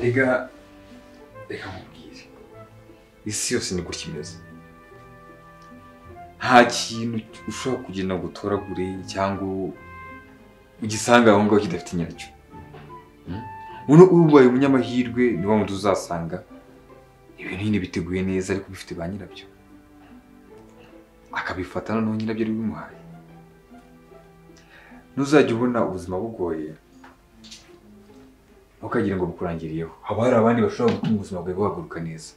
reka reka nkubwire isi yose ni gutya imeze nta kintu ushobora kugenda ngo utoragure cyangwa ugisanga aho ngaho kidafite nyacyo uno ubaye umunyamahirwe ni wa wundi uzasanga ibintu nyine biteguye neza ariko bifite ba nyirabyo akabifata noneho nyirabyo ari bimuhaye ntuzajya ubona ubuzima bugoye ntukagire ngo bukurangiriyeho haba hari abandi bashobora gutuma ubuzima bwawe buhaguruka neza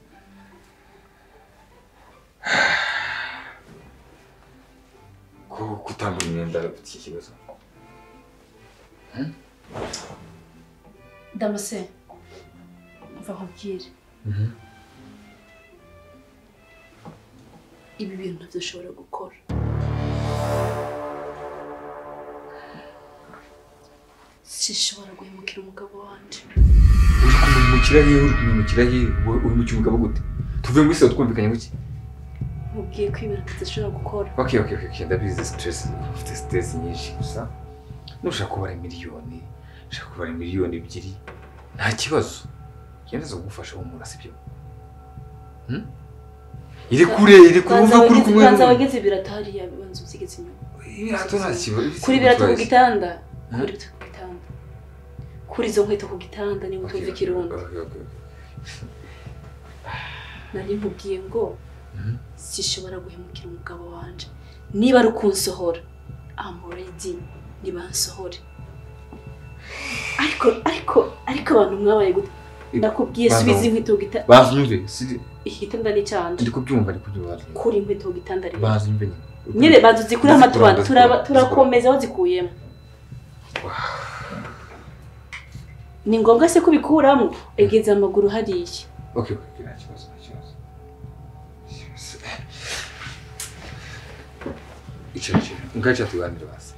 ko kutambura imyenda bifite ikibazo ndamuse mva nkubwire ibi bintu dushobora gukora sishobora guhemukira umugabo wanjye uri kumumukira he uri kumumukira he wowe uhemukira umugabo gute tuvuye muri sida twumvikanye guke mubwiye ko ibintu tudashobora gukora ok ok ok ndabizi sitiresi ufite sitiresi nyinshi gusa nushaka kubara miliyoni ushaka kubara miliyoni ebyiri nta kibazo genda zagufasha wumura sibyo Hmm? iri kure iri kure banza wumva kuri kumwe banza wageze ibirato hariya banza usigetse inyuma ibirato nta kibazo kuri ibirato ku gitanda gitanda Hmm? kuri ibirato ku gitanda kuri izo nkweto ku gitanda niba utumva ikirundo nari nkubwiye ngo sishobora guhemukira umugabo wanjye niba ari ukunsohora amuredi ntibansohore ariko ariko ariko abantu mwabaye gute ndakubwiye Banza- subiza inkweto ku gitanda banzumve siri- iki gitanda ni cyanjye ndi kubyumva ndi kubyumva kuri inkweto ku gitanda rero banzumve nyine banza uzikure Ndazikura, amatuba ndazikura, turaba- turakomeza wazikuyemo ni ngombwa se kubikuramo egeze amaguru hariya Ok, ok, nta kibazo, nta kibazo. Icara, icara. Ngaca tuganire basi.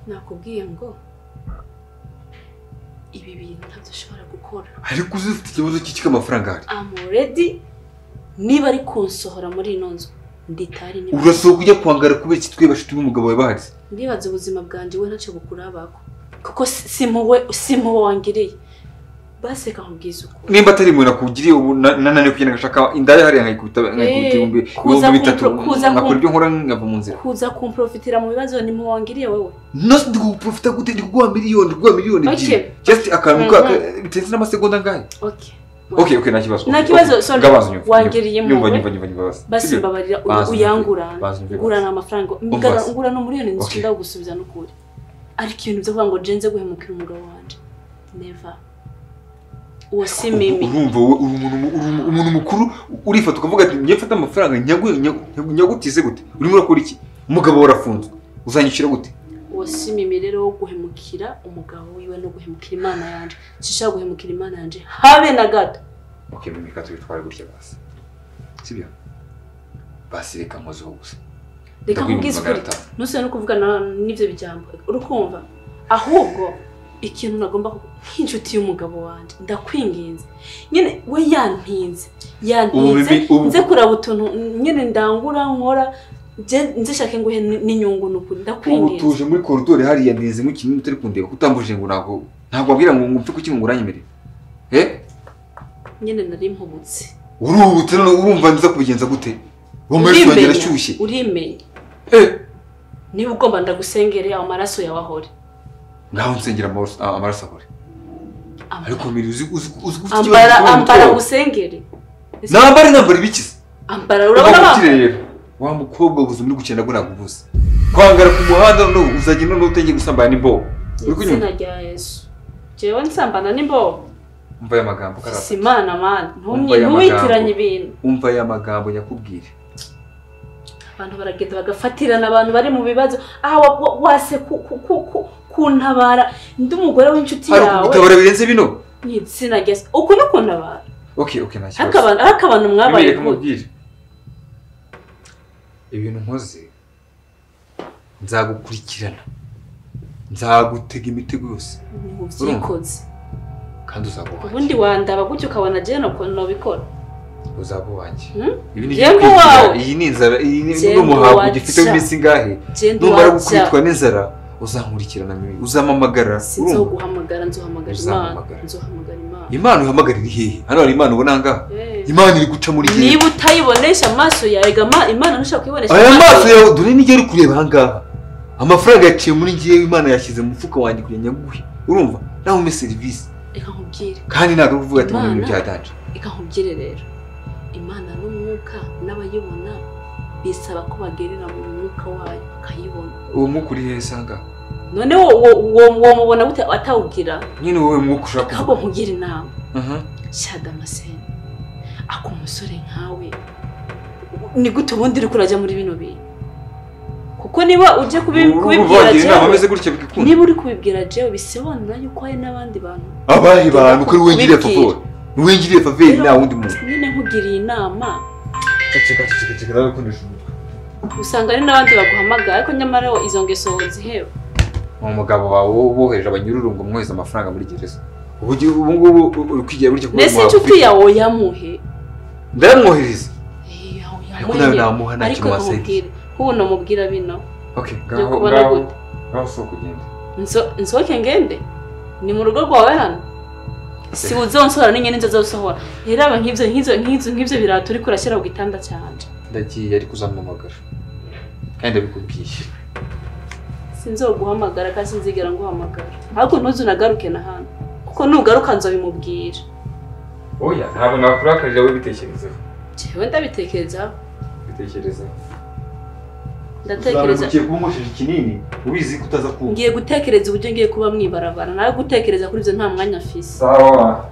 nakubwiye ngo ibi bintu ntabyo ushobora gukora Ariko uzi ufite ikibazo cy'iki k'amafaranga hari? amuredi niba ari kunsohora muri ino nzu nditari niba Urasohoka ujya kwangara kubera iki twebashe tuba umugabo wawe bahari? ndibaza ubuzima bwanjye we ntacyo bukurabako kuko si- si muwe si muwe wangiriye baseka nkubwiza ukuri Nimba atari imwe nakugiriye ubu na- nananiwe kugenda ngashaka indaya hariya nkayikubita Eh, nkayikubita ibihumbi kuza ibihumbi bitatu kumpro- kuza nkakora kumpro- ibyo nkora nkava mu nzira. kuza kumprofitira mu bibazo ni muwe wangiriye wowe Nose ndi kuguprofita gute ndi kuguha miliyoni ndi kuguha miliyoni Ok. ebyiri. Just akantu ka Mhm. ka- bitenze n'amasegonda angahe? okay Ok, ok, nta kibazo. nta Ok, kibazo ok. sorry Ngabanza nyumva, wangiriye nyumva, muwe nyumva, nyumva, nyumva, basi. basi Sibyo? mbabarira u- Banza uyangurana Banza nyumve, basi. ngurana amafaranga Umva se. ngurana umuriyoni Okay. nzi gusubiza n'ukuri ariko ibintu byo kuvuga ngo jenze guhemukira umugabo wanjye neva uwo si mimi urumva wowe uri umuntu mu- uri umu- umuntu mukuru urifata ukavuga ati njye mfate amafaranga nyagu- nyagu- nyagu- nyagutize gute urimo urakora iki umugabo wawe arafunzwe uzanyishyura gute uwo si mimi rero wo guhemukira umugabo wiwe no guhemukira imana yanjye sinshaka guhemukira imana yanjye habe na gato ok mimika tubitware gutya basi sibyo basi reka mpozeho gusa reka Ndakwiye nkubwize magana ukuri atanu. ntusubire no kuvugana n'ibyo bijambo urukumva ahubwo ikintu nagomba kuku- nk'inshuti y'umugabo wanjye ndakwinginze nyine we yantinze ubu yantinze bibi- ubu- nze kuraba utuntu nyine ndangura nkora nze- nze shake nguhe ni- n'inyungu ni ukuri ubu ndakwinginze tuje muri koridori hariya ntinze nk'ikintu utari kundeba utambujije ngo ntabwo ntabwo wabwira ngo ngo mpfe kuki ngo uranyemerere eh nyine nari mpubutse uruhubutse none urumva nza kubigenza gute uwo maraso wongera ashyushye urimenya eh niba ugomba ndagusengere amaraso yawe ahore ngaho nsengera amaraso- amaraso ahore Ambara- ariko mbere uzi uzi uzi ufite gikomeye ambara mu ambara mutwe wawe. ngusengere nambare nambare ibikiza ambara urabona urabona ba- rero wa mukobwa ubuze muri gukina ngo ntabwo ubuze kwangara ku muhanda noneho uzajya noneho utangiye gusambana n'imbobo uri kunyumva izina rya yesu jewe nsambana n'imbobo umva aya magambo Si karasa imana mana Umva aya ntuwitiranye magambo. ibintu umva aya magambo nyakubwire abantu baragenda bagafatirana abantu bari mu bibazo aha wa- wa- wase ku- ku- ku- ku- kuntabara ndi umugore w'inshuti hari yawe ukugutabara birenze bino ni igitsina gese uku ni kuntabara ok ok nta ariko kibazo abantu- ariko abantu mwabaye mwemereye gute? kumubwira ibintu nkoze nzagukurikirana nzagutega imitego yose Ni mu byikoze kandi uzaba uwanjye ubundi wandaba gutyo ukabona jene ukuntu nabikora uzaba uwanjye Hmm? ibi ni Jembe igikwigira. wawe. iyi ni inzara iyi ni Jembe n'umuhango waca. ugifite w'iminsi ingahe jene numara wajya gukubitwa n'inzara uzankurikirana mibi uzampamagara sinzi aho guhamagara nzuhamagara Uzampamagara. imana nzuhamagara imana impano uhamagara iri hehe hano hari impano ubona ngaha imana iri guca muri niba utayibonesha amaso yawe gama imana ntushobora kuyibonesha aya maso yawe dore n'ijya ari kureba aha ngaha amafaranga yaciye muri ngewe imana yashyize mu mufuka wanjye kugira ngo nyaguhe urumva nawe umpe serivisi reka nkubwire kandi ntabwo ari kuvuga ati ngo ni ibintu Imana- byadanje reka nkubwire rero imana n'umwuka n'abayibona bisaba ko bagerera mu mwuka wayo bakayibona uwo mwuka uri hehe usanga none wo wo- wo- womubona gute atawubwira nyine wowe mwuka ushaka ahubwo kuvuga nkugire inama Aha. shyira damascene ako umusore nkawe ni gute ubundi uri kurajya muri bino bintu kuko niba ujya kubi- Ubu kubibwira bagira inama jewe ameze gutya bikikunda niba uri kubibwira jewe bisobanura yuko hari n'abandi bantu abahe bantu ko ari wengiriye Kubibwira. favori ni wengiriye favori nta wundi muntu nyine nkugiriye inama ceceka ceceka ceceka nawe kundisha umutwe usanga hari n'abandi baguhamagara ariko nyamara wo izo ngeso zihewe ni umugabo wawe wo- wohereje abanyururungu mwohereza amafaranga muri gereza ubu ugi- ubu ngubu uri kwigira burya kuba mbese umuntu inshuti wafurika. yawe yamuhe ndayamwohereza Eh, yawe ariko nawe yamuhe namuha nta ariko kintu wasayidira nkubwire nk'ubu namubwira bino okay byo ngaho kubona ngaho gute ngaho si ukugenda Nso- nsohoke ngende ni mu rugo rwawe hano si uzonsohora n'inyoni nzozosohora rero aba nk'ibyo nk'ibyo nk'ibyo nk'ibyo birato uriko urashyira ku gitanda cyanje ndagiye ariko uzampamagara kandi ndabikubwiye sinzoguhamagara kandi sinzigera nguhamagara ahubwo ntuzunagaruke na hano kuko nugaruka nzobimubwira oya ntabwo nakurakarira wowe bitekerezeho jewe ndabitekerezaho bitekerezeho ndatekereza ugiye kuba unkoresheje ikinini ubizi ko utaza kumva ngiye gutekereza uburyo ngiye kuba mwibarabara nawe gutekereza kuri ibyo nta mwanya afise sawa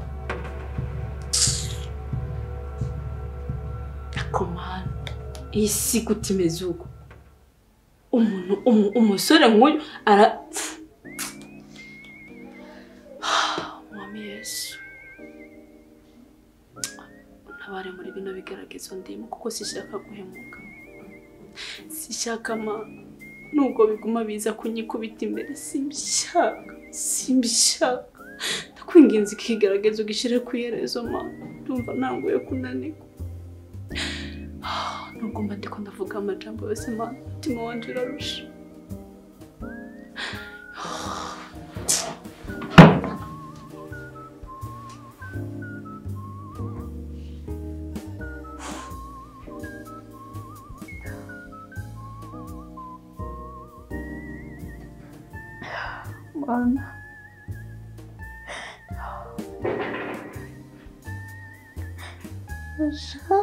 Ariko mana iyi si gute imeze uko umuntu umu- umusore nk'uyu ara mwami yesu ntabare muri bino bigaragazo ndimo kuko sishaka guhemuka sishaka ma nubwo biguma biza kunyikubita imbere simbishaka simbishaka ndakwinginze ikigaragazo gishyire ku iherezo ma ndumva ntanguye kunanirwa nugomba ndiko ndavuga amajambo yose ma mutima wanje urarusha Mana. Fasha,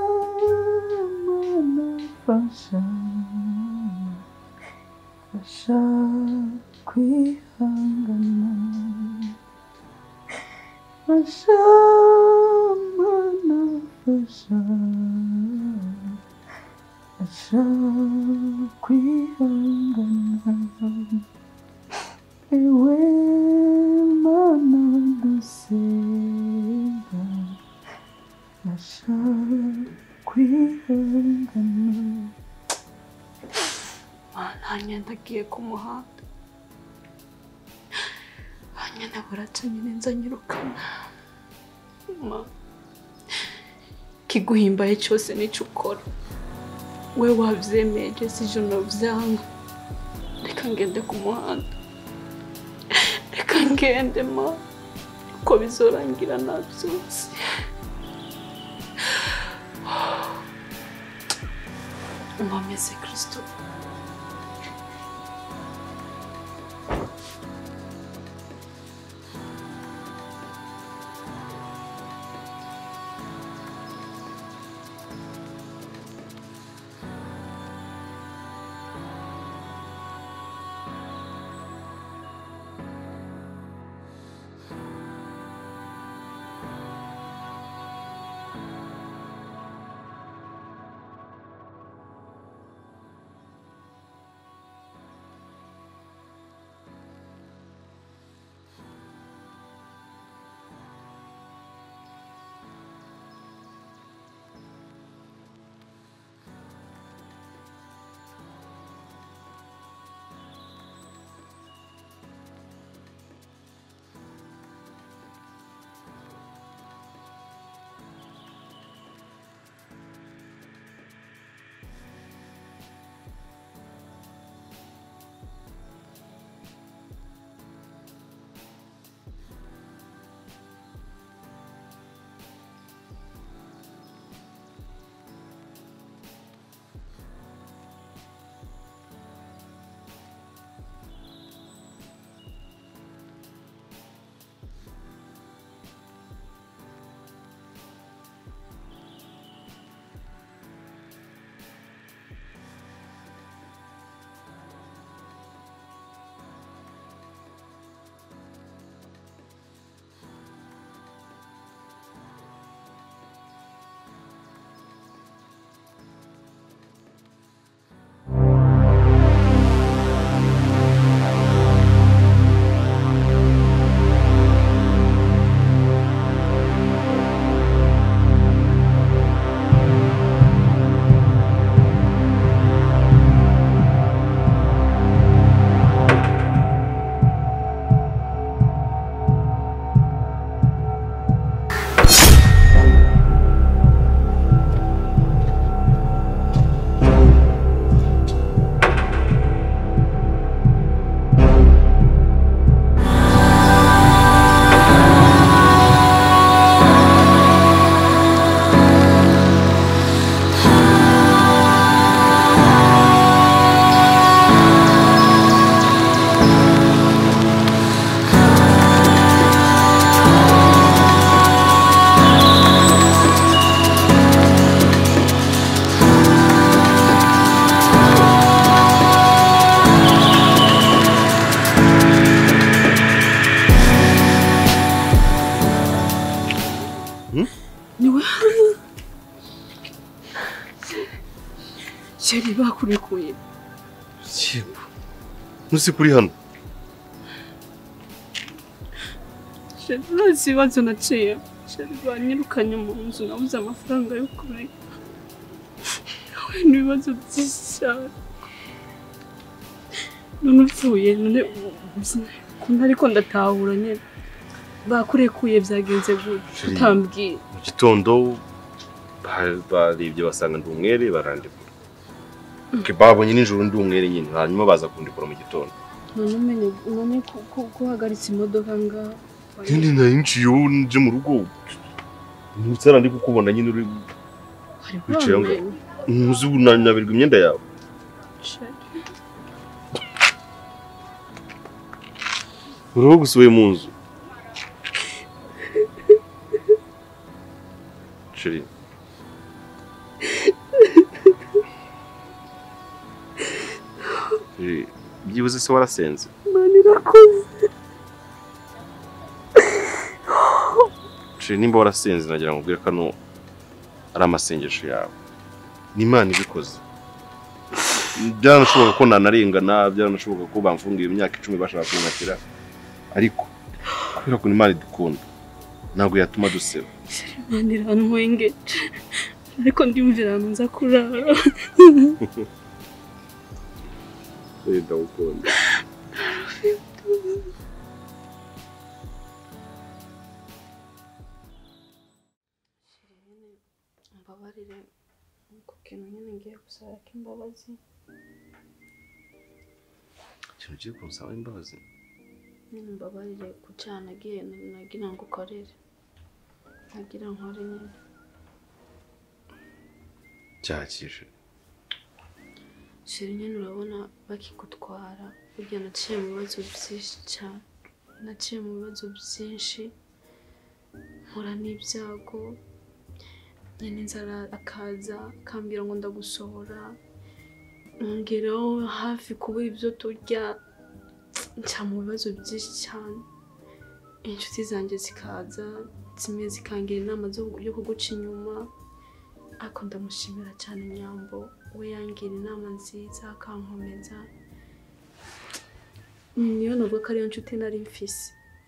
mana, fasha, fasha kwihangana. Fasha, mana, fasha, fasha kwihangana. Ewe mana dusenga nashaka kwihangana mana hanyenda agiye ku muhanda hanyenda buraca nyine nzanyirukana ma kiguhimbaye cyose n'icyo ukora we wabyemeye jesi ijoro byanga reka ngende ku muhanda reka ngende ma uko bizorangira nabyutse mwameze kirisitofu wakurekuye ntuzi kuri hano urazi ibibazo naciye sheri banyirukanye mu nzu nabuze amafaranga yo kureka nawe ni ibibazo byinshi cyane none upfuye none ukuntu ariko ndatahura nyine bakurekuye byagenze gutya Sheri. utambwiye mu gitondo ba- barebye basanga ndi umwere barandekura babonye nijoro ndi umwere nyine hanyuma baza kundekura mu gitondo none umenye none ko- ko- ko uhagaritse imodoka ngaho nyine nayinjiye ubu nje mu rugo ndetse arandi kukubona nyine uri wari wicaye aho wamenye ntuzi ubu nanyabirwa imyenda yawe sheri uriho gusuye mu nzu Sheri, Sheri, byibuze se warasenze imana irakoze Shiri nimba warasenze nagira ngo ubwire kano ari amasengesho yawe ni imana ibikoze byaranashoboka ko nanarengana byaranashoboka ko bamfungiye imyaka icumi bashaka kunyakira ariko kubera ko imana idukunda ntabwo yatuma duseba imana irantwenge ariko ndiyumvira ahantu nza kurara wenda gukunda mbabarire ku kintu nyine ngiye gusaba k'imbabazi ikintu kigiye kunsaba imbabazi nyine mbabarire ku cyaha nagiye nagira ngo ukorere nagira nkore nyine cyakije shiri nyine urabona bakigutwara burya naciye mu bibazo byinshi cyane naciye mu bibazo byinshi mpura n'ibyago nyine inzara akaza akambwira ngo ndagusohora ngeraho hafi kubura ibyo turya njya mu bibazo byinshi cyane inshuti zanjye zikaza zimwe zikangira inama zo- yo kuguca inyuma ariko ndamushimira cyane nyambo we yangira inama nziza akankomeza niyo navuga ko ariyo nshuti nari mfise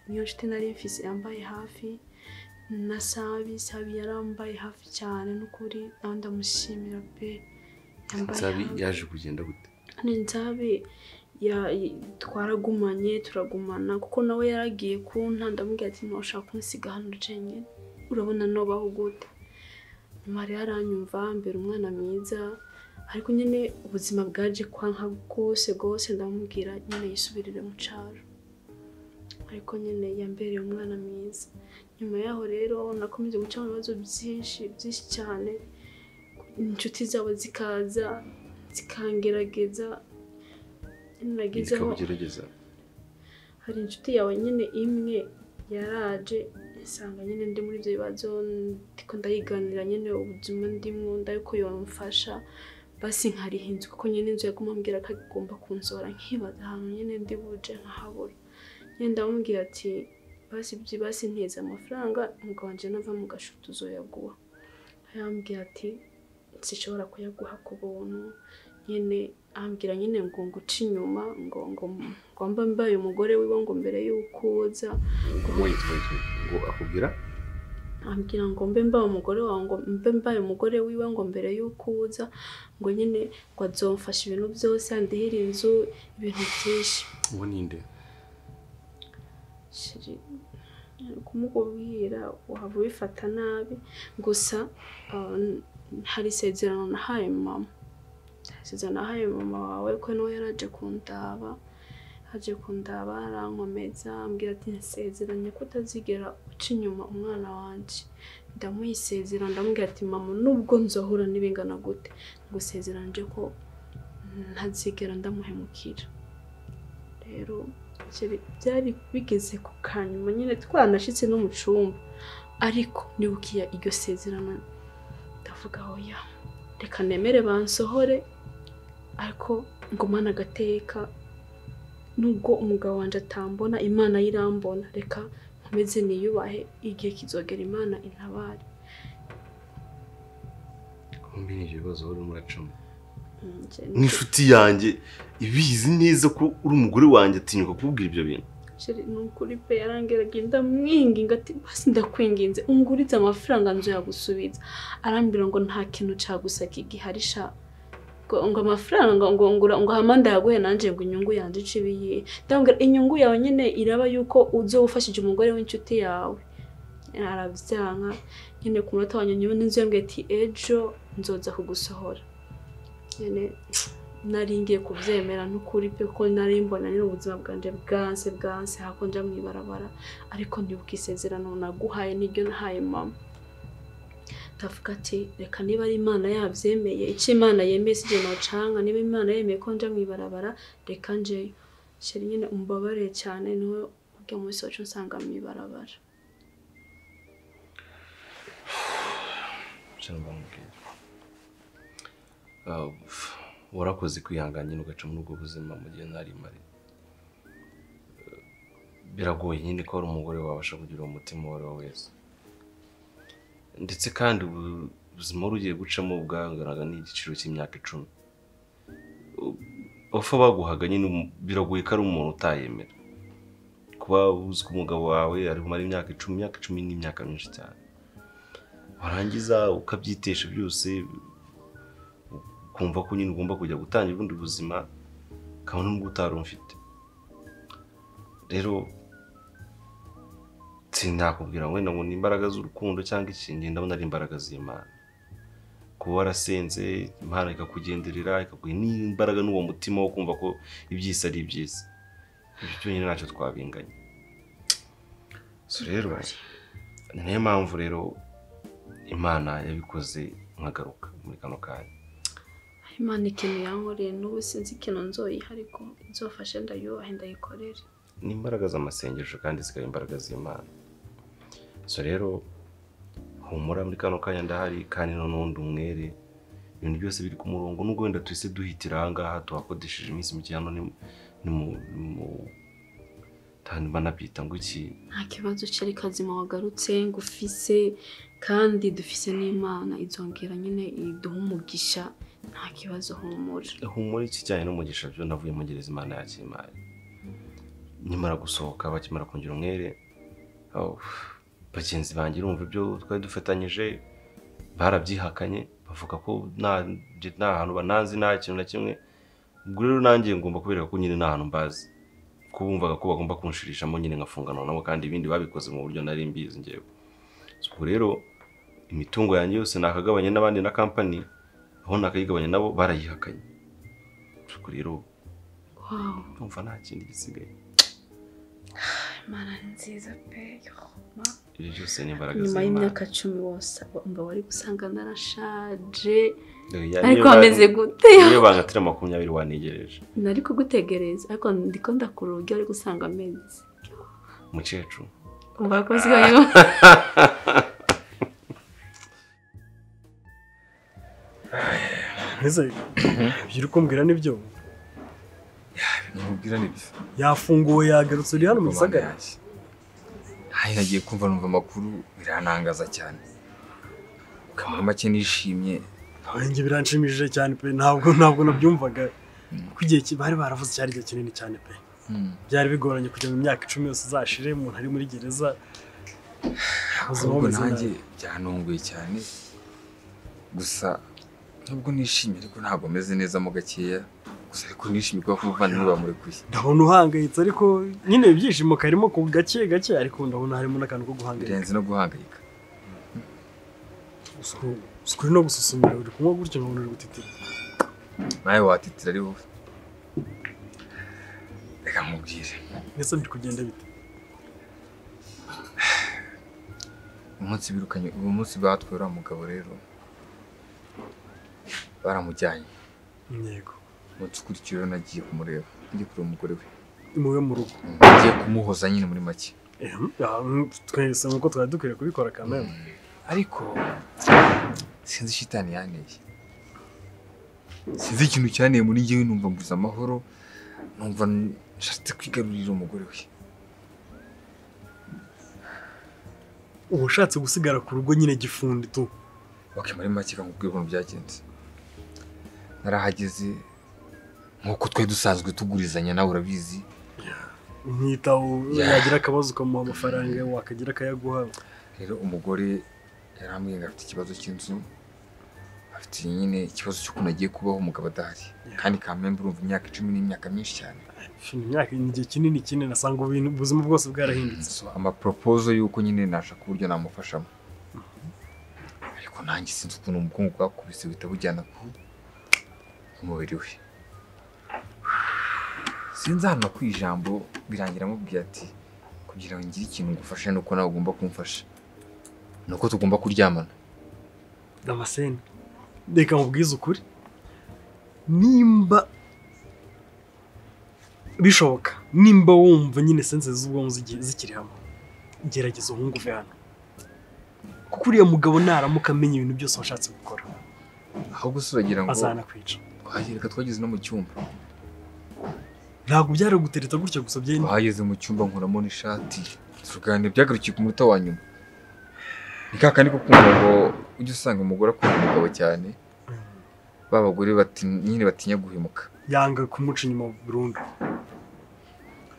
niyo nshuti nari mfise yambaye hafi na sabi sabi yarambaye hafi cyane n'ukuri nawe ndamushimira pe yambaye nsabi hafi. yaje kugenda gute ni nzabe ya- i- twaragumanye turagumana kuko nawe yaragiye kunta ndamubwira ati ntushaka kumusiga hano jenyine urabona nobaho gute nyuma rero aranyumva mbere umwana mwiza ariko nyine ubuzima bwaje kwanka bwose bwose ndamubwira nyine yisubirire mu cyaro ariko nyine yambereye umwana mwiza nyuma yaho rero nakomeje guca mu bibazo byinshi byinshi cyane inshuti zabo zikaza zikangerageza nagezeho ikabugerageza hari inshuti yawe nyine imwe yaraje isanga nyine ndi muri ibyo bibazo ndiko ndayiganira nyine ubuzima ndimo ndabiko yamfasha basi nkariha inzu kuko nyine inzu yaguma ambwira ko agomba kunzora nkibaza ahantu nyine ndi buje nkahabura nyine ndamubwira ati basi byibasi nteze amafaranga umugabo wanjye nava mu gashuti uzoyaguha yambwira ati sinshobora kuyaguha ku buntu nyine ambwira nyine ngo nguce inyuma ngo ngo ngo mba mbaye umugore wiwe ngo mbere y'uko uza wait wait wait ngo akubwira ambwira ngo mbe mbaye umugore wawe ngo mbe mbaye umugore wiwe ngo mbere y'uko uza ngo nyine ngo azomfashe ibintu byose andihire inzu ibintu byinshi uwo ninde shiri ari kumubwira waba ubifata nabi gusa ah, hari isezerano nahaye mama Hari isezerano nahaye mama wawe ko nawe yaraje kundaba aje kundaba arankomeza ambwira ati nsezeranye ko utazigera uca inyuma umwana wanjye ndamuyisezera ndamubwira ati mama nubwo nzohura n'ibingana gute ngusezeranje ko ntazigera ndamuhemukira rero Sheri, byari bigeze ku kanyuma nyine twanashyitse no mu cyumba ariko nibukiya iryo sezerano ndavuga oya reka nemere bansohore ariko ngumane agateka nubwo umugabo wanjye atambona imana yo irambona reka nkomeze niyubahe igihe kizogera imana intabare kumbi ni ibibazo urimo uracamo nk'inshuti yanjye ibizi neza ko uri umugore wanjye atinyuka kukubwira ibyo bintu ni ukuri pe yarangiraga ndamwinginga ati basi ndakwinginze unguritse amafaranga nzu yagusubiza arambwira ngo nta kintu cyagusaka igihari sha ngo ngo amafaranga ngo ngura ngo hamanda yaguhe nanjye ngo inyungu yanjye ice ibiyihe ndamubwira inyungu yawe nyine iraba yuko uzo wafashije umugore w'inshuti yawe arabyanka nyine ku munota wa nyuma n'inzu yambwiye ati ejo nzoza kugusohora nyine nari ngiye kubyemera n'ukuri pe ko nari mbona nyine ubuzima bwanjye bwanse bwanse hakonja mu ibarabara ariko ndibuka isezerano naguhaye n'iryo nahaye mama ndavuga ati reka niba ari imana yabyemeye icyo imana yemeye si igihe nacanga niba imana yemeye ko nja mu ibarabara reka njeyo sheri nyine umbabarire cyane niwe ubwo munsi wacu nsanga mu ibarabara warakoze kwihangana ugaca muri ubwo buzima mu gihe ntari mari biragoye nyine ko ari umugore wabasha kugira uwo mutima uwo ari we wese ndetse kandi ubu- ubuzima wari ugiye gucamo bwanganaga n'igiciro cy'imyaka icumi bapfa baguhaga nyine um- biragoye ko ari umuntu utayemera kuba uzi ko umugabo wawe ari bumare imyaka icumi imyaka icumi ni imyaka myinshi cyane warangiza ukabyitesha byose ukumva ko nyine ugomba kujya gutangira ubundi buzima kabone n'ubwo utari umfite rero sinakubwira wenda ngo ni imbaraga z'urukundo cyangwa ikindi ndabona ari imbaraga z'imana kuba warasenze imana ikakugenderera ikaguha n'imbaraga n'uwo mutima wo kumva ko ibyisi ari ibyisi ibyo byonyine ntacyo twabinganya so rero ni nayo mpamvu rero imana yabikoze nkagaruka muri kano kanya imana ikintu yankoreye n'ubu sinzi ikintu nzoyiha ariko nzofashe ndayubahe ndayikorere ni imbaraga z'amasengesho kandi zikaba imbaraga z'imana so rero humura muri kano kanya ndahari kandi n'undi umwere ibintu byose biri ku murongo nubwo wenda tuhise duhitira ahangaha tuhakodesheje iminsi mike hano ni mu- ni mu ni mu tani banabyita ngo iki nta kibazo cyari kazima wagarutse ngufise kandi dufise n'imana izongera nyine iduha umugisha nta kibazo humura humura ikijyanye n'umugisha byo navuye mugereza imana yakimpaye nyamara gusohoka bakimara kungira umwere aho, bagenzi banjye urumva ibyo twari dufatanyije barabyihakanye bavuga ko nta nje nta hantu bananzi nta kintu na kimwe ubwo rero nanjye ngomba kubereka ko nyine nta hantu mbazi ko bumvaga ko bagomba kunshirishamo nyine nkafunganwa nabo kandi ibindi babikoze mu buryo nari mbizi ngewe ubwo rero imitungo yanjye yose nakagabanye n'abandi na kampani aho nakayigabanya nabo barayihakanye ubwo rero wawu ndumva nta kindi gisigaye imana ni nziza pe yoma ibyo byose ni imbaraga nyuma z'Imana y'imyaka cumi wose umva wari gusanga narashaje Oya, ariko niyo ba- wameze gute niyo bangatira makumyabiri wanigereje nari kugutegereza ariko ndiko ndakura uburyo wari gusanga amezi umukecuru umva ko nsigaye Mbese ibyo uri kumbwira nibyo Nkubwira ni bisa. yafunguwe yagarutse uri hano mu gisagara Hari nagiye kumva numva amakuru biranangaza cyane. Kamara make nishimye. nanjye biranshimishije cyane pe ntabwo ntabwo nabyumvaga kuko igihe ki- bari baravuze cyari igihe kinini cyane pe Mm. byari bigoranye kujya mu myaka icumi yose izashire umuntu ari muri gereza Ubuzima Ahubwo bumeze nanjye byanunguye cyane. Gusa nubwo nishimye ariko ntabwo meze neza mo gakeya. Gusa ariko nishimye kuba abavandimwe bamurekuye. ndabona uhangayitse ariko nyine ibyishimo karimo ku gake gake ariko ndabona harimo n'akantu ko guhangayika Birenze no guhangayika. sikuri no gususumira uri kunywa gutyo nkabona uri gutitira Nawe watitira ari wowe. Reka nkubwire. mbese biri kugenda bite umunsi birukanye uwo munsi batwaye uriya mugabo rero baramujyanye intego umunsi ukurikiye rero nagiye kumureba nagiye kureba umugore we muwe mu rugo Mm, nagiye kumuhoza nyine muri make Ehem, ah, mm, twese nk'uko twari dukwiye kubikora kamere ariko sinzi shitani yanteye sinzi ikintu cyanteye muri njyewe numva mbuze amahoro numva n- nshatse kwigarurira umugore we uba ushatse gusigara ku rugo nyine gifundi tu ok muri make reka nkubwire ukuntu byagenze narahageze nk'uko twari dusanzwe tugurizanya nawe urabizi umwitaho Yeah. yagira akabazo ukamuha amafaranga wakagira akayaguha rero umugore yarambwiye ngo afite ikibazo cy'inzu afite nyine ikibazo cy'ukuntu agiye kubaho umugabo adahari kandi kamembe urumva imyaka icumi n'imyaka myinshi cyane Shin, imyaka ni igihe kinini kinini asanga ubintu ubuzima bwose bwarahindutse So, amaporopozo y'uko nyine nashaka uburyo namufashamo ariko nanjye sinzi ukuntu umukungu bwakubise buhita bujyana ku umubiri we sinzi ahantu ku ijambo birangira amubwiye ati kugira ngo ngire ikintu ngufashe nuko nawe ugomba kumfasha ni uko tugomba kuryamana damascene reka mubwize ukuri nimba bishoboka nimba wumva nyine sense z'ubwonko zigi- zikiri hamwe gerageza uhungu uve hano kuko uriya mugabo naramuka amenya ibintu byose washatse gukora ahubwo si uragira ngo azanakwica twagereka twageze no mu cyumba ntabwo byaragutereta gutya gusa byenda twageze mu cyumba nkuramo n'ishati tuganira byagarukiye ku munota wa nyuma ni ka kandi ko kumva ngo ujya usanga umugore akunda umugabo cyane ba bagore bati- nyine batinya guhemuka yanga kumuca inyuma burundu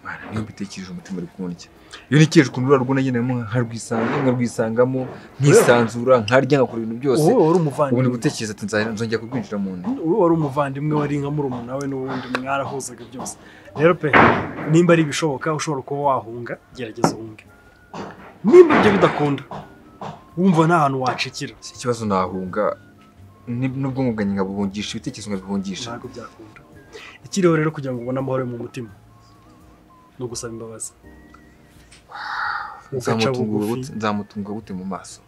Mana, niyo mbitekereje umutima uri kundya iyo ntekereje ukuntu urura rwo nagenamo nkarwisanga nkarwisangamo nkisanzura nkarya nkakora ibintu byose wowe wari ubu ni umuvandimwe gutekereza ati nzahera- nzongera kurwinjira mu nda wowe wari umuvandimwe wari nka murumuna we n'ubundi mwarahuzaga byose rero pe nimba ari ibishoboka ushobora kuba wahunga gerageza uhunge nimba ibyo bidakunda wumva nta hantu wacikira si ikibazo nahunga ni- n'ubwonko bwanjye nkabuhungisha ibitekerezo nkabihungisha ntabwo byakunda ikiriho rero kugira ngo ubone amahoro yo mu mutima ni ugusaba imbabazi ugaca Nzamutungura bugufi gute- nzamutunga gute mu maso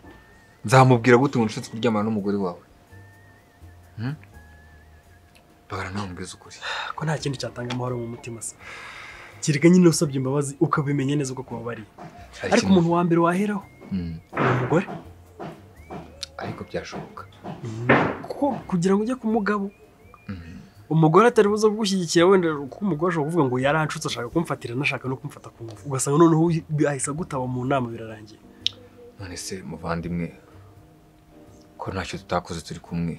nzamubwira gute ngo nshatse kuryamana n'umugore wawe Hmm? bagara nawe mbwiza ukuri ko nta kindi cyatanga amahoro mu mutima se kereka nyine usabye imbabazi ukabimenya neza uko kubabariye Hari ariko ikintu- umuntu wa mbere waheraho Hmm, ni umugore ariko byashoboka kuko kugira ngo ujye ku mugabo Mhm. umugore atari buze kugushyigikira wenda kuko umugore ashobora kuvuga ngo yaranshutse ashaka kumfatira anashaka no kumfata ku ngufu ugasanga noneho uyu- ahise agutaba mu nama birarangiye none se muvandimwe ko ntacyo tutakoze turi kumwe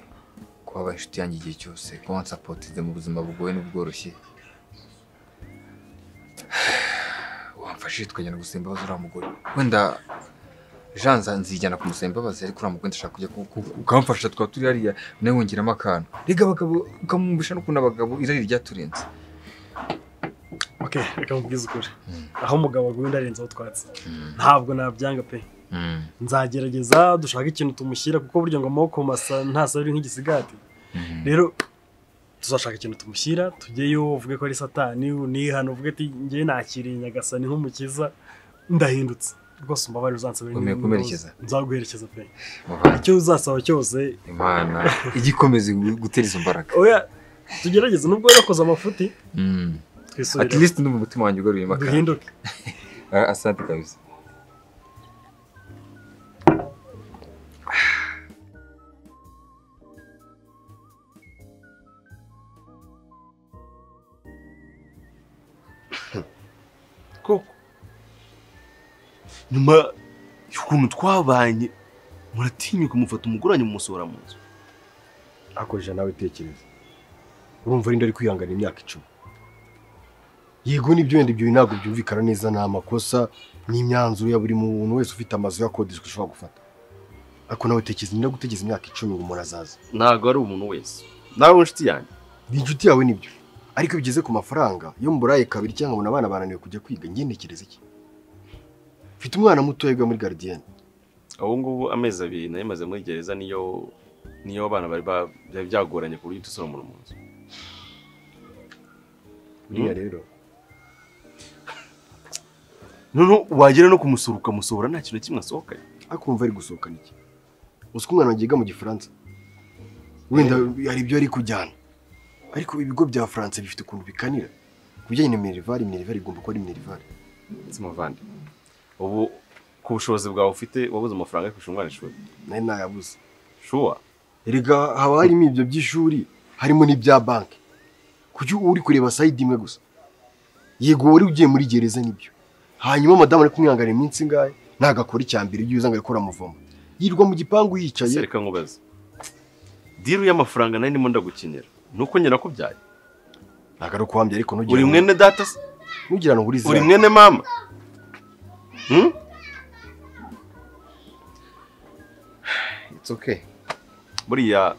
kuba inshuti yanjye igihe cyose ko wansapotize mu buzima bugoye n'ubworoshye wamfashije tukajyana gusaba imbabazi uriya mugore wenda janza nzijyana kumusaba imbabazi ariko uriya mugore ndashaka kujya ku- ku- ukamfasha tukaba turi hariya nawe wongeramo akantu rega abagabo ukamwumvisha n'ukuntu abagabo irari ryaturenze ok reka mubwize ukuri Mm. aho umugabo aguye undi arenzeho utwatsi Mm. ntabwo nabyanga pe Mm. nzagerageza dushake ikintu tumushyira kuko burya ngo amaboko masa ntasabiri nk'igisigati Mm. rero tuzashaka ikintu tumushyira tujyeyo uvuge ko ari satani unihana uvuge ati njye nakiriye nyagasani nk'umukiza ndahindutse rwose umbabarire uzansabire Wemeye n'imbabazi. kumperekeza? nzaguherekeza pe Muvandimwe, icyo uzasaba cyose imana ijya ikomeza gutera izo mbaraga oya tugerageze nubwo warakoze amafuti Mm. At twisubire least ndumva umutima wanjye ugaruye makara. duhinduke Ah, Asante kabisa. koko nyuma y'ukuntu twabanye muratinya kumufata umuguranyi mumusohora mu nzu akoresha nawe tekereza urumva ari kwihangana imyaka icumi yego nibyo wenda ibyo ntabwo byumvikana neza ni amakosa n'imyanzuro ya buri muntu wese ufite amazu yakodeshwa ushobora gufata ariko nawe tekereza niba gutegereza imyaka icumi ngo umuntu azaza ntabwo ari umuntu wese nawe inshuti yanjye ni inshuti yawe nibyo ariko iyo bigeze ku mafaranga iyo mburaye kabiri cyangwa ngo abana bananiwe kujya kwiga njye ntekereza iki mfite umwana mutoya wiga muri garidiyeni ubu ngubu amezi abiri nari maze muri gereza niyo niyo abana bari ba- byari byagoranye ku buryo dusora umuntu mu nzu buriya rero noneho wagera no kumusura ukamusohora nta kintu na kimwe asohokanye ariko wumva ari gusohokana iki uzi ko umwana yiga mu gifaransa wenda hari ibyo ari kujyana ariko ibigo bya faransa bifite ukuntu bikanira ku bijyanye na minerivare minerivare igomba kuba ari minerivare ndetse muvandimwe ubu ku bushobozi bwawe ufite wabuze amafaranga yo kwishyura umwana ishuri nayo ntayabuze shuwa erega haba harimo ibyo by'ishuri harimo n'ibya banki kuki uba uri kureba sayidi imwe gusa yego wari ugiye muri gereza nibyo hanyuma madamu ari kumwihanganira iminsi ingahe ntabwo akora icya mbere iyo uza ngo akora amavomo yirirwa mu gipangu yicaye reka nkubaze diru y'amafaranga nari ndimo ndagukinira ni uko njye nakubyaye ntabwo ari ukuhambya ariko uri mwene data se ntugira ngo urize uri mwene mama Hmm? It's okay. buriya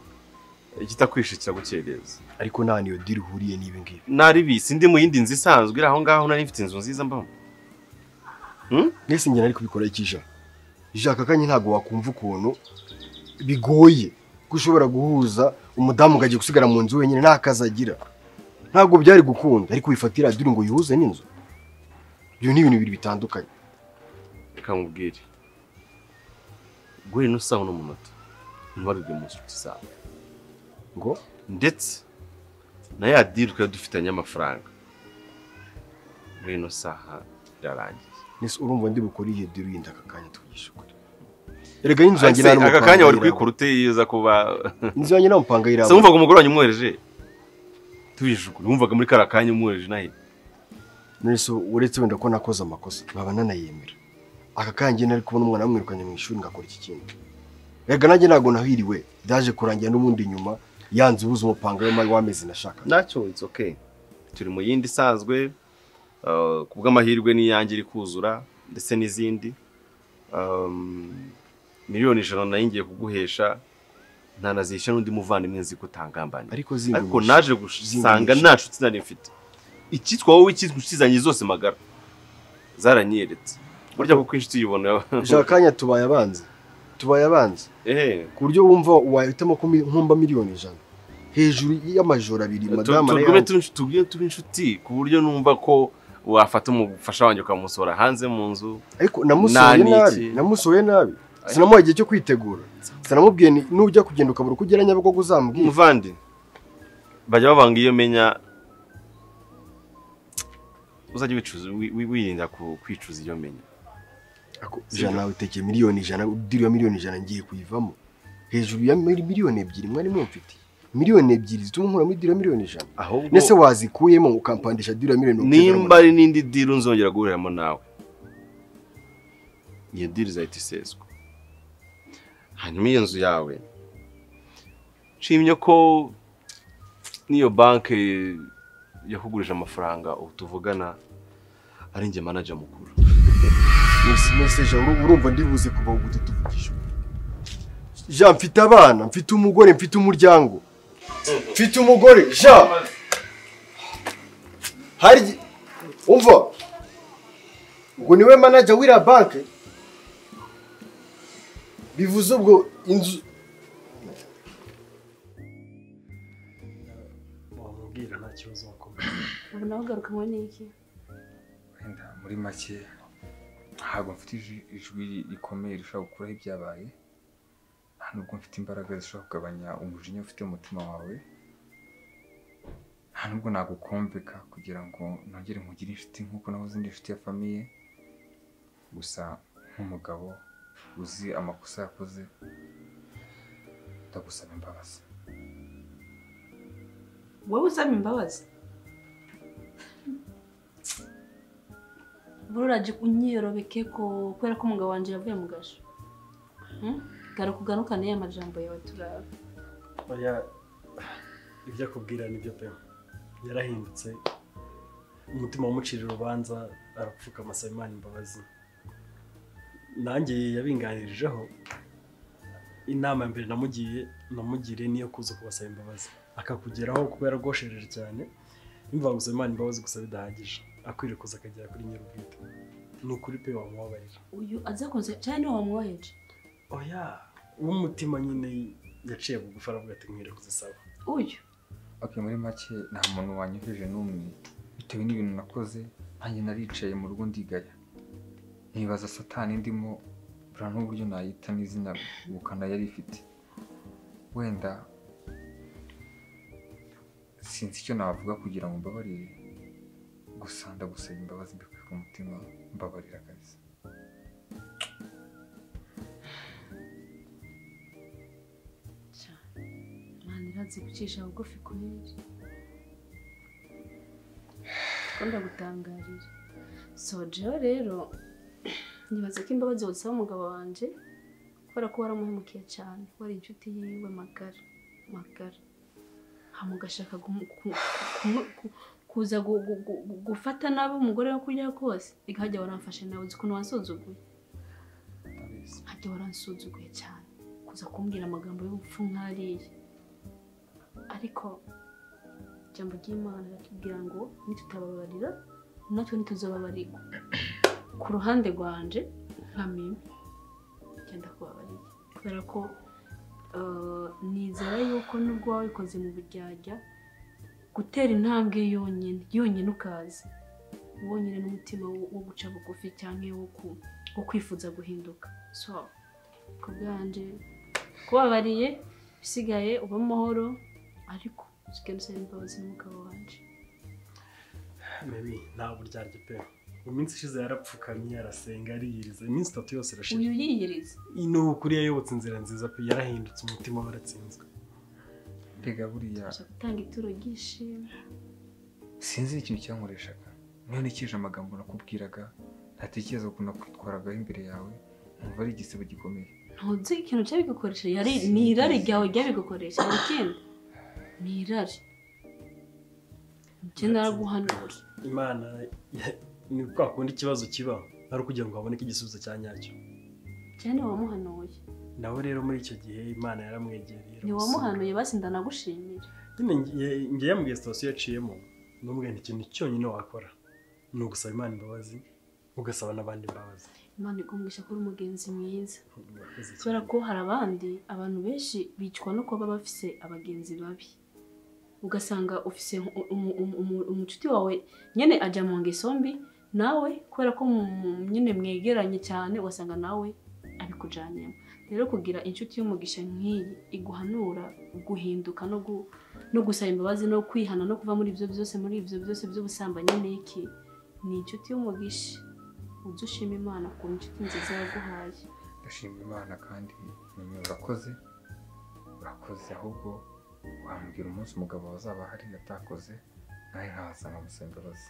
ikitakwishe kiragukereza ariko nta niyo diri uhuriye n'ibi ngibi naribisi ndi mu yindi nzu isanzwe iri aho ngaho nari mfite inzu nziza mbamo mwese njye nari kubikora ikija ijaka kanya ntabwo wakumva ukuntu bigoye ko ushobora guhuza umudamu ukajya gusigara mu nzu wenyine nta kazi agira ntabwo byari gukunda ariko wifatira diri ngo yihuze n'inzu ibyo ni ibintu bibiri bitandukanye reka nkubwire guhera ino saha uno munota ntibarurwe mu nshuti zawe ngo ndetse na ya diri twari dufitanye amafaranga muri ino saha irarangiye nese urumva ndi bukore iyo diri yindi aka kanya tugisha ukuri erega y'inzu yanjye Ese, aka kanya wari kwikura kwikura uteyeza kuba inzu yanjye nta mupanga se yiramba wumvaga umugore wanjye umwohereje tubijije ukuri wumvaga muri kariya kanya umwohereje nawe nese uretse wenda ko nakoze amakosa nkaba nanayemera aka kanya njye nari kubona umwana wamwirukanye mu ishuri ngakora iki kintu erega nanjye ntabwo nahiriwe byaje kurangira n'ubundi nyuma yanze ubuze umupanga we mari wameze nashaka nacyo it's okay turi mu yindi isanzwe uh, ku bw'amahirwe n'iyanjye iri kuzura ndetse n'izindi Um, miliyoni ijana nayo ngiye kuguhesha ntanazishyura n'undi muvandimwe nzi ko utangambaniye ariko zingumisha ariko naje gusanga nta nshuti nari mfite icyitwa wowe icyitwa inshuti zanjye zose magara zaranyeretse burya kuko inshuti yibona ushaka akanya tubaye abanzi tubaye abanzi ehe ku buryo wumva wahitamo ko mi- nkumba miliyoni ijana hejuru y'amajoro abiri Tu- madamu tugume arayanga. turi inshuti- tugume turi inshuti ku buryo numva ko wafata umufasha wanjye ukamusohora hanze mu nzu ariko namusohoye Nta nabi n'iki. namusohoye nabi sinamuha igihe cyo kwitegura sinamubwiye ni- nujya kugenda ukabura uko ugera nyabugogo uzambwira umuvandi bajya bavanga iyo menya uzajya wicuza wi- wi- wirinda ku- kwicuza iyo menya Ako- ijana nawe utekeye miliyoni ijana udiri ya miliyoni ijana ngiye kuyivamo hejuru ya mil- miliyoni ebyiri mwari mumfitiye miliyoni ebyiri zituma nkura muri diri ya miliyoni ijana ndetse ahubwo wazikuyemo ukampandisha diri ya miliyoni mirongo icyenda na nimba ari n'indi diri nzongera guhuriramo nawe iyo diri izahita iseswa hanyuma iyo nzu yawe nshimye ko n'iyo banki yakugurije amafaranga ubu tuvugana ari njye manager mukuru Mesi- meseje uru- urumva ndibuze kuva ubu tuvugisha Jean mfite abana mfite umugore mfite umuryango mfite umugore Jean hari igihe- umva ubwo niwe manager w'ira banke bivuze ubwo inzu wamubwira nta kibazo wakomeza ubu nawe ugarukanywe n'iki Wenda muri make ntabwo mfite ijwi- ijwi rikomeye rishobora gukuraho ibyabaye nta nubwo mfite imbaraga zishobora kugabanya umujinya ufite mu mutima wawe nta nubwo nagukombeka kugira ngo nongere nkugire inshuti nk'uko nahoze ndi inshuti ya famiye gusa nk'umugabo uzi amakosa yakoze ndagusaba imbabazi wowe usaba imbabazi bururaje unyiyorobeke ko kubera ko umugabo wanjye yavuye mu gasho Hmm? garuka ugarukane ya majambo yawe turara oya ibyo akubwira nibyo pe yarahindutse umutima wamucira urubanza arapfukama asaba imana imbabazi nanjye yabinganirijeho inama ya mbere namugiye namugiriye niyo kuza kubasaba imbabazi akakugeraho kuko yaragoshereje cyane yumvaga gusaba imana imbabazi gusa bidahagije akwiriye kuza akagera kuri nyir'ubwite ni ukuri pe wamubabarira uyu azakunze cyane niwe wamwoheje oya w'umutima nyine yaciye bugufi aravuga ati nkwiriye kuzisaba uyu Okay, muri make nta muntu wanyoheje n'umwe bitewe n'ibintu nakoze nanjye naricaye mu rugo ndigaya nibaza satani ndimo buriya n'uburyo nayita n'izina ubukana yari ifite wenda sinzi icyo navuga kugira ngo mbabarire gusa ndagusaba imbabazi mbikuye ku mutima mbabarira kabisa Imana irazi gucisha bugufi kuneri ukunda gutangarira so jewe rero nibaza ko imbabazi wazisaba umugabo wanjye kubera ko waramuhemukiye cyane wari inshuti yiwe magara magara amugashaka kuza gu- gu- gu- gu- gufata nabi umugore wo kurya kose reka hajya waramfashe nawe uzi ukuntu wansuzuguye hajya waransuzuguye cyane kuza kumbwira amagambo y'ubupfu nk'ariya ariko ijambo ry'imana riratubwira ngo nitutababarira natwe ntituzababarirwa ku ruhande rwanje nka mimi genda kubabarira kubera ko eh, nizera yuko nubwo waba wikoze mu buryarya gutera intambwe yonyine yonyine ukaza wonyine n'umutima wo- wo guca bugufi cyangwa wo ku- wo kwifuza guhinduka so ku bwanje kubabariye bisigaye uba amahoro ariko usigaye usaba imbabazi n'umugabo wanjye mimi nta buryarya pe mu minsi ishize yarapfukamye arasenga ariyiriza iminsi itatu yose irashize uyu yiyiriza ni ukuri yayobotse inzira nziza pe yarahindutse umutima we aratsinzwe rega buriya aje gutanga ituro ry'ishimwe sinzi ikintu cyankoreshaga niyo nikije amagambo nakubwiraga ntatekereza ukuntu nakwitwaragaho imbere yawe nkumva ari igisibo gikomeye ntuzi ikintu cyabigukoresheje yari ni irari ryawe ryabigukoresha ikindi ni irari ikindi araguhanura imana ya- ni kwa kundi ikibazo kiba ari ukugira ngo haboneke igisubizo cya nyacyo cyane wamuhanuye nawe rero muri icyo gihe imana yaramwegereye ni iramusubiza. wamuhanuye basi ndanagushimira nyine ngiye- ngiye mu sitasiyo yaciyemo n'umugani ikintu cyonyine wakora ni ugusaba imana imbabazi ugasaba n'abandi imbabazi imana ikumwisha ko uri umugenzi mwiza Urakoze cyane. kubera ko hari abandi abantu benshi bicwa no kuba bafise abagenzi babi ugasanga ufise nk- umu- umu- umu- umucuti wawe nyine ajya mu ngeso mbi nawe kubera ko mu- mu- nyine mwegeranye cyane ugasanga nawe abikujyanyemo rero kugira inshuti y'umugisha nk'iyi iguhanura guhinduka no gu- no gusaba imbabazi no kwihana no kuva muri ibyo byose muri ibyo byose by'ubusambanyi n'iki ni inshuti y'umugisha ujye ushima imana ku inshuti nziza yaguhaye ndashima imana kandi nyuma urakoze urakoze ahubwo wambwira umunsi umugabo wazaba ahari yatakoze nawe nkaza nkamusaba imbabazi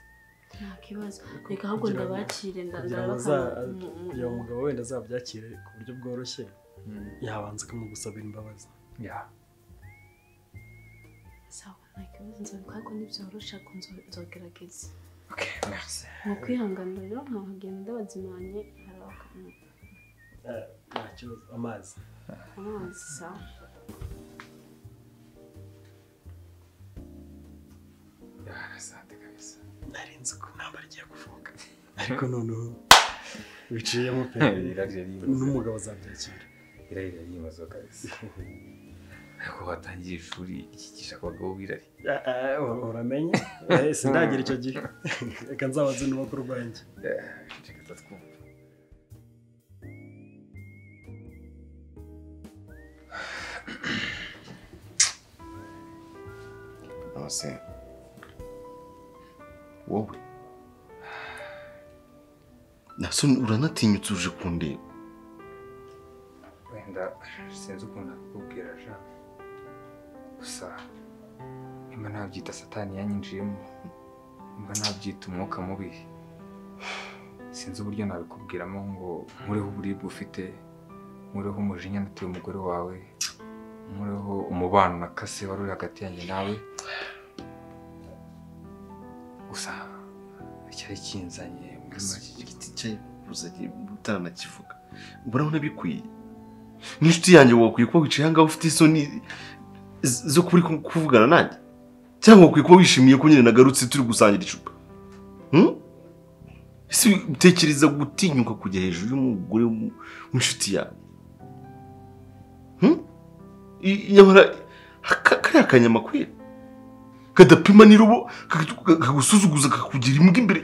nta kibazo reka ahubwo kugira ngo- ndabakire nda- kugira ngo ndabakana aza- mu- mu- kugira ngo umugabo wenda azabyakire ku buryo bworoshye yabanza akamugusabira imbabazi ya sawa nta kibazo nzabikora ariko nibyorosha ko nzo- nzogerageza ok merci mu kwihangana rero nkagenda ndabazimanye harabaka Eh, nta kibazo amazi amazi sawa ya asante kabisa narinzi ko intambara igiye kuvuka ariko noneho biciyemo pe iraryo ry'ibanze n'umugabo azabyakira iraryo ry'ibanze kabisa ariko watangiye ishuri ryigisha abagabo b'irari Ah, ah, ur- uramenye Eh, sindagira icyo gihe reka nzabaze n'ubakuru rwanjye reka twumve nose wowe nase uranatinyutse uje kundeba wenda sinzi ukuntu nakubwira ja gusa nimba nabyita satani yanyinjiyemo nimba nabyita umwuka mubi sinzi uburyo nabikubwiramo ngo nkureho uburibwe ufite nkureho umujinya nateye umugore wawe nkureho umubano nakase wari uri hagati yanjye nawe gusa icyari kinzanye muri make igiti utaranakivuga urabona bikwiye n'inshuti yanjye wakwiye kuba wicaye ahangaha ufite isoni z- zo kuri ku- kuvugana nanjye cyangwa wakwiye kuba wishimiye ko nyine nagarutse turi gusangira icupa Hmm? ese utekereza gutinyuka kujya hejuru y'umugore w'um- w'inshuti yawe Hmm? I- nyamara aka- kariya kanyamakuru kadapima n'irubo kakagu- kagusuzuguza kakugira imbwa imbere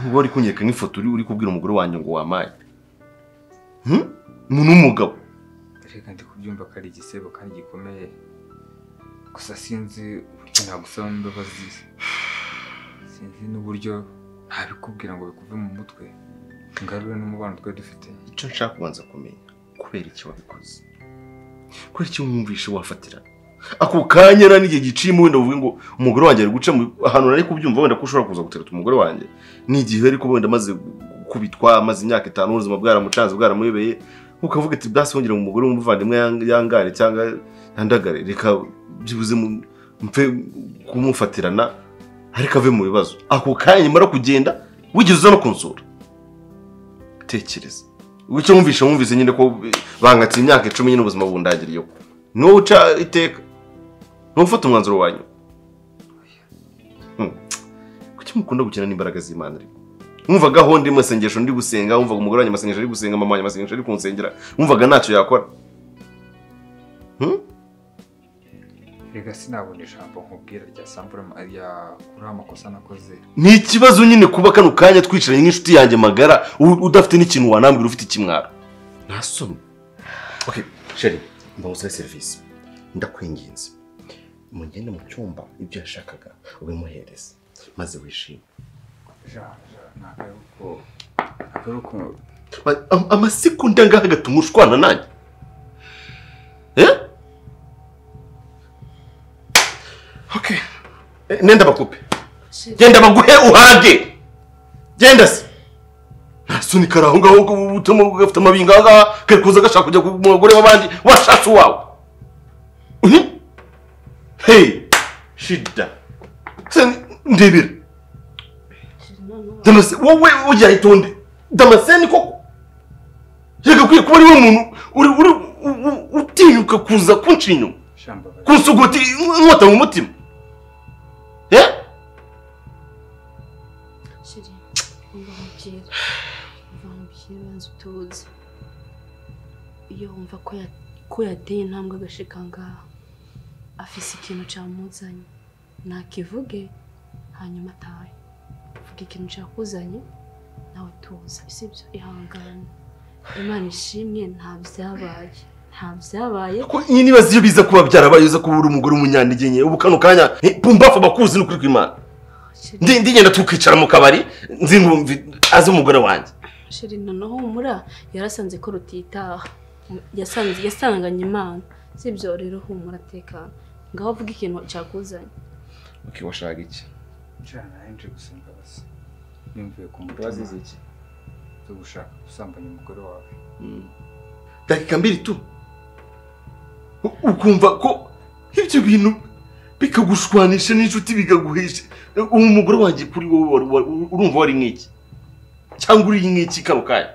Niba wari kunyereka nk'ifoto uri uri kubwira umugore wanjye ngo wamaye Hmm? umuntu w'umugabo reka ndi kubyumva ko ari igisebo kandi gikomeye gusa sinzi uburyo nagusaba imbabazi sinzi n'uburyo ntabikubwira ngo bikuve mu mutwe ngarure n'umubano twari dufite icyo nshaka kubanza kumenya kubera iki wabikoze kubera iki wumvishe wafatira ako kanya rero n'igihe giciyemo wenda uvuge ngo umugore wanjye ari guca mu ahantu nari kubyumva wenda ko ushobora kuza guteruta umugore wanjye n'igihe ariko wenda amaze gukubitwa amaze imyaka itanu ubuzima bwaramucanze bwaramuyobeye ukavuga ati bwasi wongera mu mugore w'umuvandimwe yang- yangare cyangwa yandagare reka byibuze mu- mpfe kumufatirana ariko ave mu bibazo ako kanya nyamara kugenda wigeze uza no kunsura tekereza icyo wumvishe wumvise nyine ko bankatse imyaka icumi nyine ubuzima bundagiriyeho niwo uca iteka niwo ufata umwanzuro wanyu Hmm. kuki mukunda gukina n'imbaraga z'imana ariko wumvaga aho ndi mu masengesho ndi gusenga wumvaga umugore wanjye amasengesho ari gusenga mama wanjye amasengesho ari kunsengera wumvaga ntacyo yakora Hmm? reka sinabona ijambo nkubwira rya sambure rya kuri amakosa nakoze ni ikibazo nyine kuba kano kanya twicaranye nk'inshuti yanjye magara u- udafite n'ikintu wanambwira ufite ikimwaro ntasomye okay sheri mbaguzaho serivisi ndakwinginze mugende mu cyumba ibyo yashakaga ubimuhereze maze wishime Ja, ja, ni akaruhuko akaruhuko Ba- am- amasegonda ngaha agatuma ushwana nanjye Eh? okay Eh, nenda bakupe genda baguhe uhage genda se ntasunika ari aho ngaho ngo butamo gafite amabinga aho ngaho kari kuza gashaka kujya ku mugore w'abandi washatse uwawe Mhm. hey shida se ndebera damase wowe ujya itonde damase ni koko reka kwiye kuba ariwe muntu uri uri u- u- utinyuka kuza kunca inyuma ijambo kunsugota inkota mu mutima eh Sheri, umva nkubwire. Umva nkubwire banza utuze. Iyo wumva ko ya- ko yateye intambwe agashika ngaha, afise ikintu camuzanye, nakivuge hanyuma atahe. Vuga ikintu cakuzanye, nawe tuza. Sibyo, ihangane. Imana ishimwe nta vyabaye. Nta vyabaye. ko iyi nibaza iyo biza kuba byarabaye uza kuba uri umugore w'umunyantegenye ubu kano kanya eh, pumbafu bakuzi n'ukuri kw'imana Sheri, Ndi- ndigenda tukicara mu kabari nzingumvi aze umugore wanjye Sheri noneho humura yarasanze ko rutitaha yasanze yasanganye imana sibyo rero humura tekana ngaho avuga ikintu cyakuzanye okay washaka iki njyana henshi gusa imbabazi yumviye ku mutima iki zo gushaka gusambanya umugore wawe dakika mbiri tu U- ukumva ko ibyo bintu bikagushwanisha n'inshuti bigaguhesha uwo mugore wanjye kuri wowe wari- wari- urumva wari nk'iki cyangwa uri nk'iki kano kanya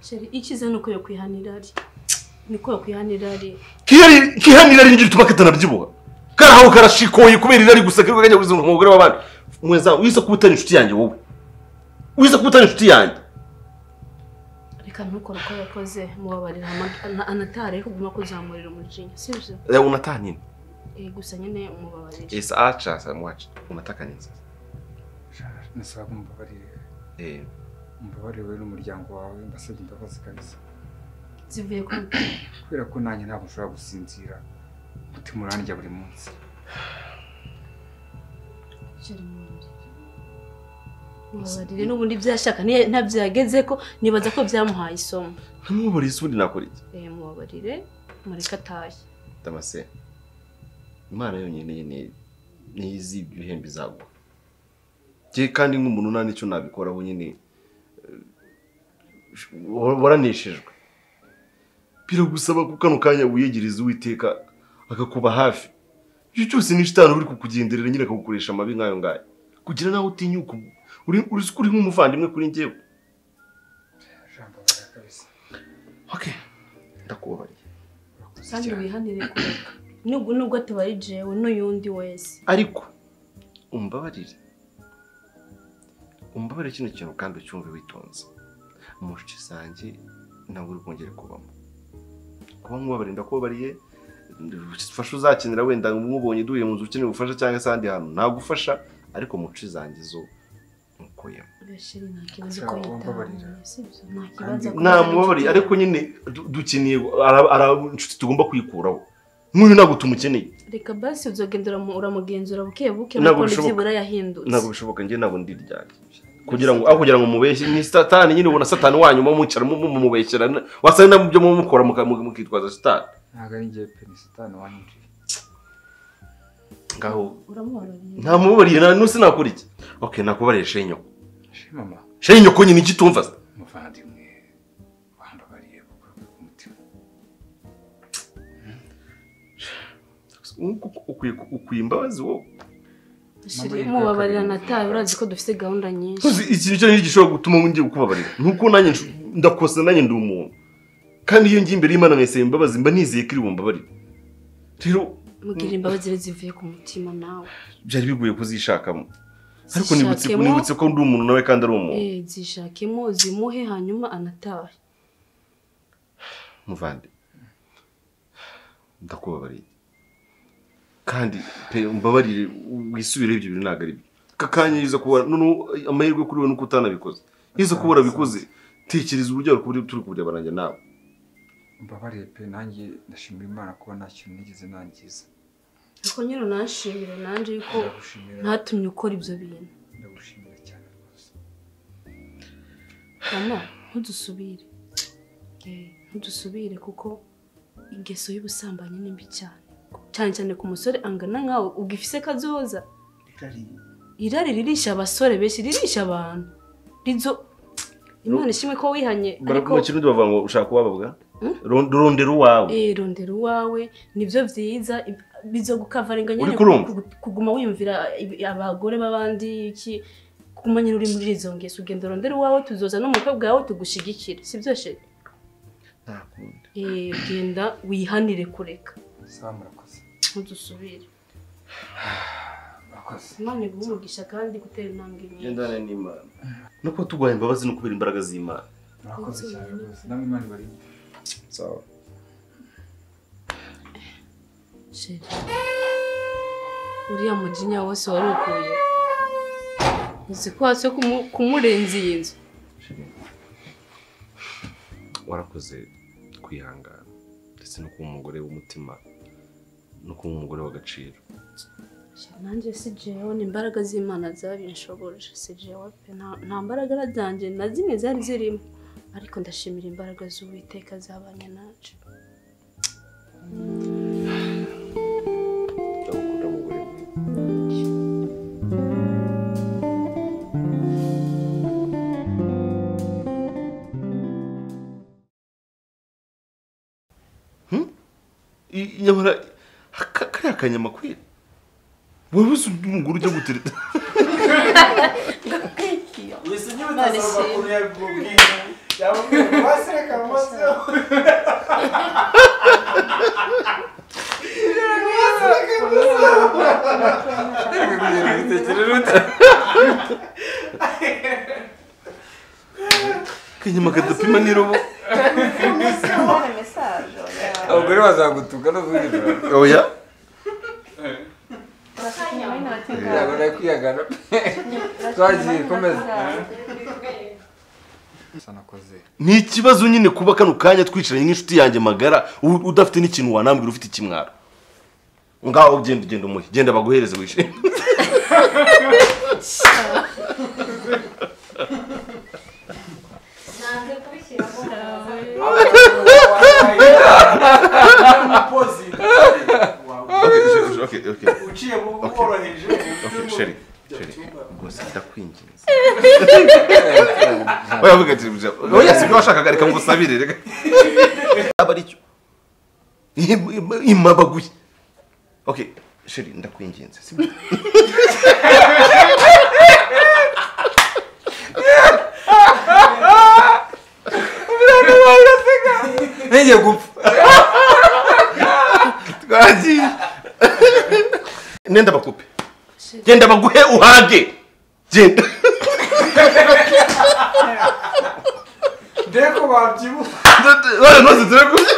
Sheri icyiza ni uko yakwihanira ari niko yakwihanira ari Kihari- kihanira ari ngiri tuma katanabyibuha karahawe karashikoye kubera irari gusa kari kajya kuzunga umugore w'abandi mwezamu wize kuba utari inshuti yanjye wowe wize kuba utari inshuti yanjye reka ntukore uko yakoze mubabarira ama- ana- anatare kuguma kuzamurira umujinya sibyo Eh, unataka nini Eh, gusa nyine umubabarire esa acha sasa mwacha unataka nini sasa nasaba ko umbabarire eh umbabarire wowe n'umuryango wawe mbasabye imbabazi kabisa zivuye ku kubera ko nanjye ntabwo nshobora gusinzira umutima urandya buri munsi Sheri mubabarire. mubabarire n'ubundi byashaka niyo- ntabyageze ko nibaza ko byamuhaye isomo ntamuburiye isundi nakora iki Eh, mubabarire mureke atahe damase imana yonyine ni nizi ibihembo izagwa je kandi nk'umuntu nta nicyo nabikoraho nyine eh, wa- waraneshejwe biragusaba ko kano kanya wiyegeriza uwiteka akakuba hafi icyo cyose ni shitani uri kukugenderera nyine akagukoresha amabi nk'ayo ngayo kugira nawe utinyuka ubu. uri uri uri nk'umuvandimwe kuri njyewe ijambo mbabarira kabisa okay ndakubabariye kandi wihanire kureka nubwo nubwo tubari jewe n'uyundi wese ariko umbabarire umbabarire kino kintu kandi ucyumve witonze mu nshuti zanjye ntabwo uri bwongere kubamo kuba nk'ubabarira ndakubabariye ufasha uzakenera wenda umubonye duhuye mu nzu ukeneye ubufasha cyangwa se ahandi hantu nagufasha ariko mu nshuti zanjye zo ntukuyemo gasheri nta kibazo Ashaka ko kumbabarira. yitaho sibyo nta kibazo ko namubabariye ariko nyine du- dukeneye ara- ara- inshuti tugomba kwikuraho nk'uyu ntabwo tumukeneye reka basi uzogenda uramu- uramugenzura buke buke nkuko Ntabwo bishoboka. byibura yahindutse ntabwo bishoboka njye ntabwo ndi ryari kugira ngo aho kugira ngo mubeshye ni satani nyine ubona satani wanyu mumwicara mumubeshyera wasa na byo mumukora muka- muka- mukitwaza satani ntabwo ari ngewe pe ni satani wanyinjiye ngaho uramubarariye nta mubabariye nta n'usi nakora iki okay nakubariye shenyoko shema mama shenyoko nyine iki tumva se? umuvandimwe wambabariye kuko ku mutima ukwiye imbabazi wowe Shiri mubabarira nataye urazi ko dufite gahunda nyinshi Ntuzi ikintu icyo ngicyo gishobora gutuma ngiye kukubabarira ni uko nanjye nshu- ndakosa nanjye ndi umuntu kandi iyo ngiye imbere y'imana nkayisaba imbabazi mba nizeye ko iri bumbabarire rero mubwira imbabazi rero zivuye ku mutima nawe byari bigoye kuzishakamo ariko nibutse Zishakemo. nibutse ko ndi umuntu nawe kandi ari umuntu Eh, zishakemo zimuhe hanyuma anatahe muvande ndakubabariye kandi pe umbabarire wisubireho ibyo bintu ntabwo ari byo aka kanya yiza kuba noneho amahirwe kuri wowe nuko utanabikoze yiza kuba warabikoze tekereza uburyo wari turi kureba nanjye nawe mbabarire pe nanjye ndashimira imana kuba nta kintu nigeze nangiza ariko nyine unanshimire nanjye yuko ndagushimira ntatumye ukora ibyo bintu ndagushimira cyane rwose mama ntudusubire Eh, ntudusubire kuko ingeso y'ubusambanyi ni mbi cyane cyane cyane ku musore angana nkawe ubwo ifise kazoza irari ririsha abasore benshi ririsha abantu rizo imana ishimwe ko wihanye ariko mu kirundi bavuga ngo ushaka uwababwa Hmm? rondera uwawe Eh, rondera uwawe nibyo byiza ib- bizo gukavaringa nyine Uriko urumva? kugu- kuguma wiyumvira ibi- abagore b'abandi iki kuguma nyine uri muri izo ngeso ugenda rondera uwawe tuzoza n'umukobwa wawe tugushyigikire sibyo sheri ntakunda Eh, genda wihanire kureka sawa murakoze ntudusubire murakoze imana iguha umugisha kandi gutera intambwe nyinshi gendana n'imana no kuba turwanya imbabazi no kubera imbaraga z'imana murakoze cyane rwose namwe imana ibarinde sawa sheri uriya mujinya wose wari ukuye uzi ko hasi kumurenza iyi nzu warakoze kwihangana ndetse no kuba umugore w'umutima no kuba umugore w'agaciro nanjye si jewe ni imbaraga z'imana zabinshoboje si jewe pe nta- nta mbaraga ari zanjye na zimwe zari zirimo ariko ndashimira imbaraga z'uwiteka zabanye nacu ndagukunda mugore mwiza Hmm? I- nyamara aka- kariya kanyamakwire wowe uzi undi mugore ujya gutereta kanyama kadapima n'irobo abagore bazagutuka no kugira oya urabona kwiyagana twagiye komeza sanakoze ni ikibazo nyine kuba kano kanya twicaranye nk'inshuti yanjye magara u- udafite n'ikintu wanambwira ufite ikimwaro ngaho genda ugenda umuhe genda baguhereze wishime Okay, okay, okay. uciye mu Okay. bworoheje Okay, mu Sherry, Sherry, rwose ndakwinginze Oya, ati oya sibyo washakaga reka ngusabire reka aba aricyo imabaguye okay sheri ndakwinginze sibyo ntigiye gupfa twagiye nenda bakupe genda baguhe uhage genda dore ko babyibuha Oya, nose turi kumwe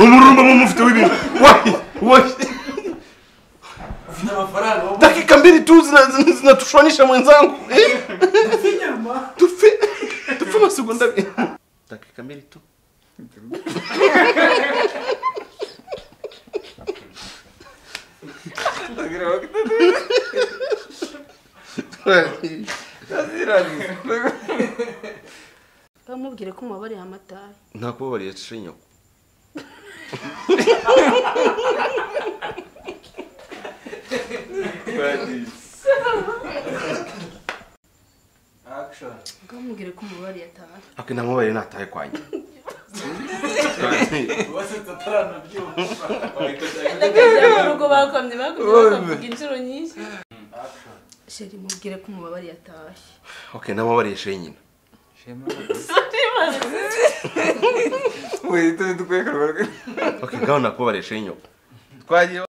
umurumba mumufite w'ibintu wahi wahi ufite amafaranga wo dakika mbili tu zina- zina- zinatushonisha mwenzangu eh? inyama tufe tufe amasegonda abiri dakika mbili tu bamubwire ko mubabariye amatahe nakubabariye cinya action bwamubwire ko umubare yataha ariko namubare nataye kwanjye wasetse ataranabyumva ndakajya mu rugo bakomye bakomye bakavuga inshuro nyinshi sheri mubwire ko umubare yatahe okay namubare yishe nyina Shema. Sorry, Ubu dutuye kurwara. okay ngaho nakubare yishe nyoko twagiye